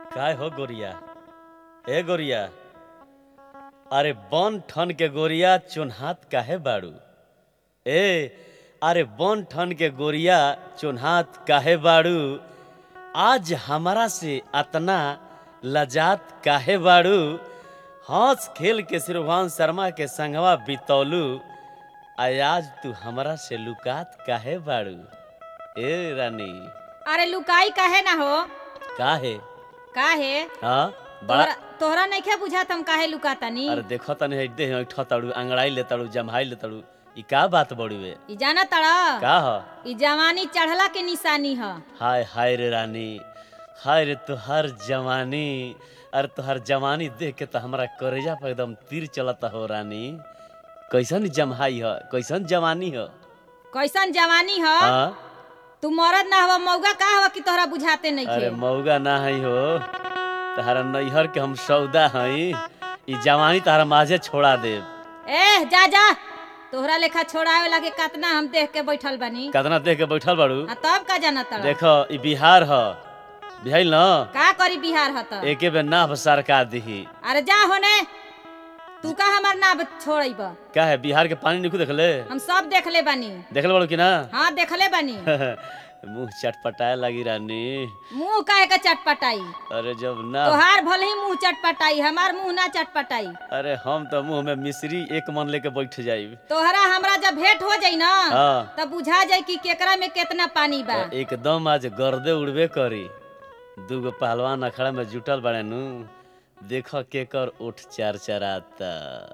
काय हो गोरिया ए गोरिया अरे बन ठन के गोरिया चुनहात काहे बाड़ू ए अरे बन ठन के गोरिया चुनहात काहे बाड़ू आज हमारा से अतना लजात काहे बाड़ू हंस खेल के सिरभान शर्मा के संगवा बितौलू आज तू हमरा से लुकात काहे बाड़ू ए रानी अरे लुकाई काहे ना हो काहे काहे हाँ बड़ा तोहरा तोहरा नइखे बुझात हम काहे लुकातानी अरे देखो तने है देह ऐठ ताड़ू अंगड़ाई ले ताड़ू जमहाई ले ताड़ू ई का बात बड़ी वे ई जाना तड़ा का ह ई जवानी चढ़ला के निशानी ह हाय हाय रे रानी हाय रे तुहार जवानी अरे तुहार जवानी देख के तो हमारा करेजा पर एकदम तीर चलता हो रानी कैसन जमहाई ह कैसन जवानी ह कैसन जवानी ह हाँ तू मरद ना हवा मौगा का हवा कि तोहरा बुझाते अरे नइखे मौगा ना है हो तहरा नैहर के हम सौदा हई ई जवानी तहरा माझे छोड़ा देव ए जा जा तोहरा लेखा छोड़ावे लागे कतना हम देख के बैठल बानी कतना देख के बैठल बाड़ू आ तब का जाना तड़ा देखो ई बिहार ह बिहाइल न का करी बिहार ह त एके बेर नाभ सरकार दिही अरे जा होने तू का हमार ना छोड़ब का है बिहार के पानी निकू देखले हम सब देखले बानी देखले बाड़ू कि ना हाँ देखले बानी मुंह चटपटाए लगी रानी मुंह काहे का चटपटाई अरे जब ना तोहार भले ही मुंह चटपटाई हमार मुंह ना चटपटाई अरे हम तो मुंह में मिश्री एक मन लेके बैठ जाइब तोहरा हमरा जब भेंट हो जाई ना हाँ तब बुझा जाई कि केकरा में कितना पानी बा एकदम आज गर्दे उड़बे करी दूगो पहलवान अखड़ा में जुटल बड़े नु देख केकर उठ चार चराता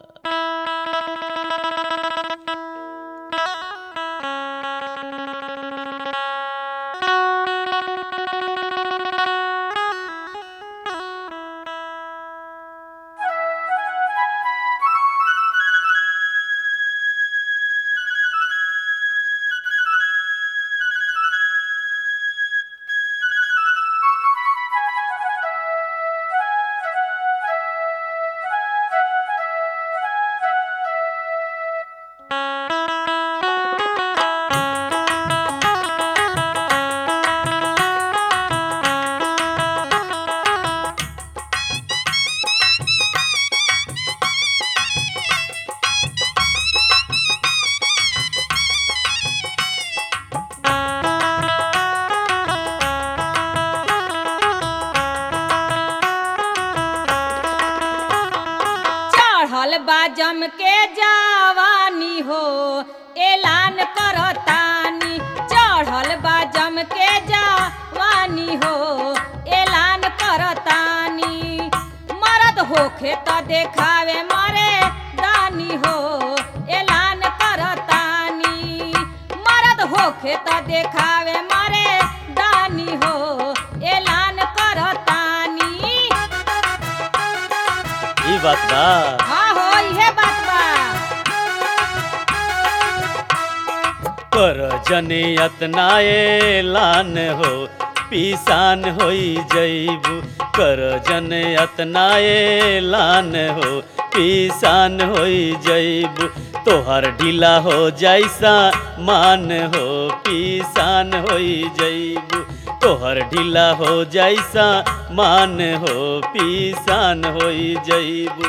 चढ़ल बा जम के जवानी हो ऐलान करतानी चढ़ल बा जम के जवानी हो ऐलान करतानी मरद होखे त देखावे मरे दानी हो ऐलान करतानी मरद होखे त देखावे मरे दानी हो ऐलान करतानी ई बात बा हाँ हो इहे बात बा कर जने अतना एलान हो पीसान होई जईबू कर जने अतना एलान हो पीसान होई जईबू तोहर ढीला हो जैसा मान हो पीसान होई जईबू तोहर ढीला हो जैसा मान हो पीसान होई जईबू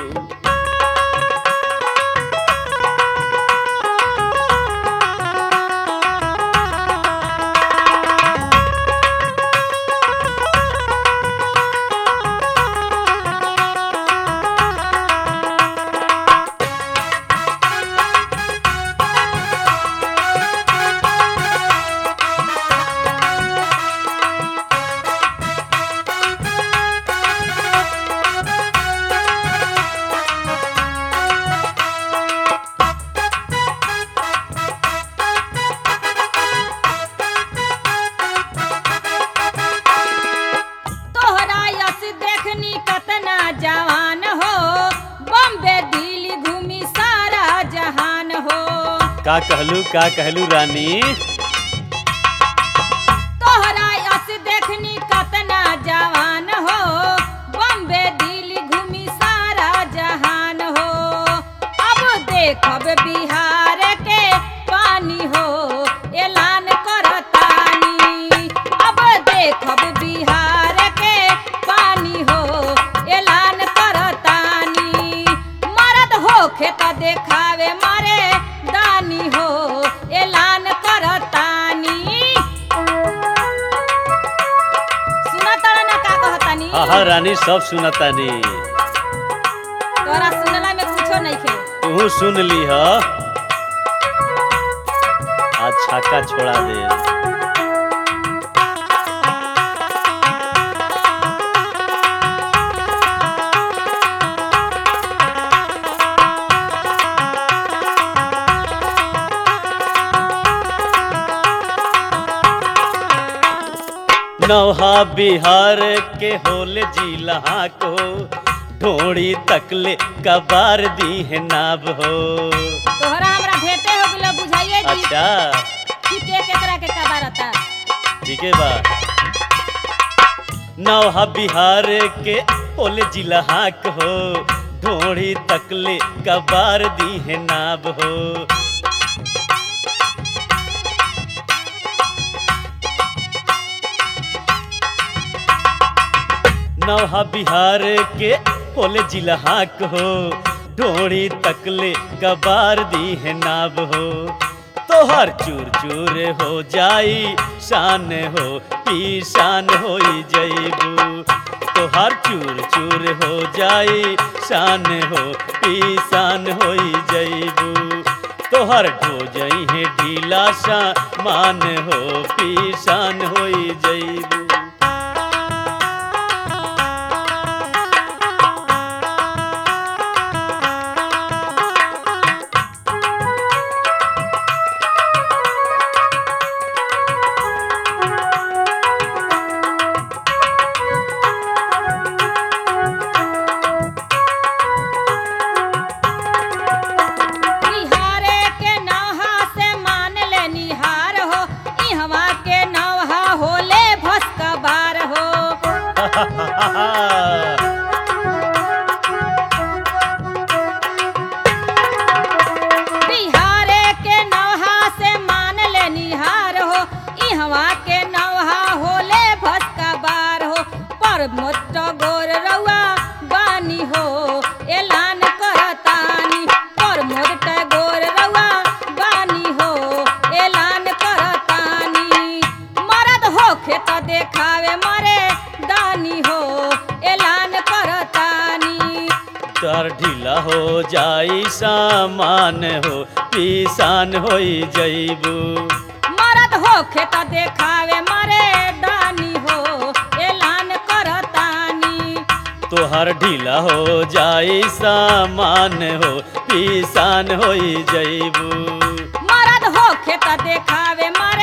तोहरा यस देखनी कतना जवान हो बॉम्बे दिल्ली घूमी सारा जहान हो का कहलू का कहलू रानी तोहरा यस देखनी कतना जवान हो बॉम्बे दिल्ली घूमी सारा जहान हो अब देखब बिहार के पानी हो ऐलान करतानी अब देखब बिहार के पानी हाँ हाँ रानी सब सुनतानी तोरा सुनला में कुछो नहीं खे तू सुन ली ह आज छक्का छोड़ा दे नौहा बिहार के होल जिला को ढोड़ी तकले कबार दी है नाब हो तोहरा हमरा भेटे हो गेलो बुझाइए जी अच्छा कि के केकरा के कबारता ठीक है बा नौहा बिहार के होल जिला हो ढोड़ी तकले कबार दी है नाब हो नौहा बिहार के होल जिला हो ढोड़ी तकले कबार दी है नाब हो तोहर चूर चूर हो जाई शान हो पी शान हो जईबू तोहर चूर चूर हो जाई शान हो पी शान हो जईबू तोहर ढो जई है ढीला सा मान हो पी शान हो जईबू निहारे के नौहा से मान ले निहार हो इहवा के नौहा होले भस्का बार हो बिहारे के नौहा से मान ले निहार हो इहवा के नौहा होले भस्का बार हो पर मोट गोर रउआ बानी हो ऐलान करतानी पर मोट गोर रउआ बानी हो ऐलान करतानी मरद होखे त देखावे मरे दानी हो ऐलान करतानी तर ढीला हो जाई सामान हो पीसान हो जईबू मरद होखे त देखावे मरे दानी हो ऐलान करतानी तोहर ढीला हो जाई सामान हो पीसान हो जईबू मरद होखे त देखावे मरे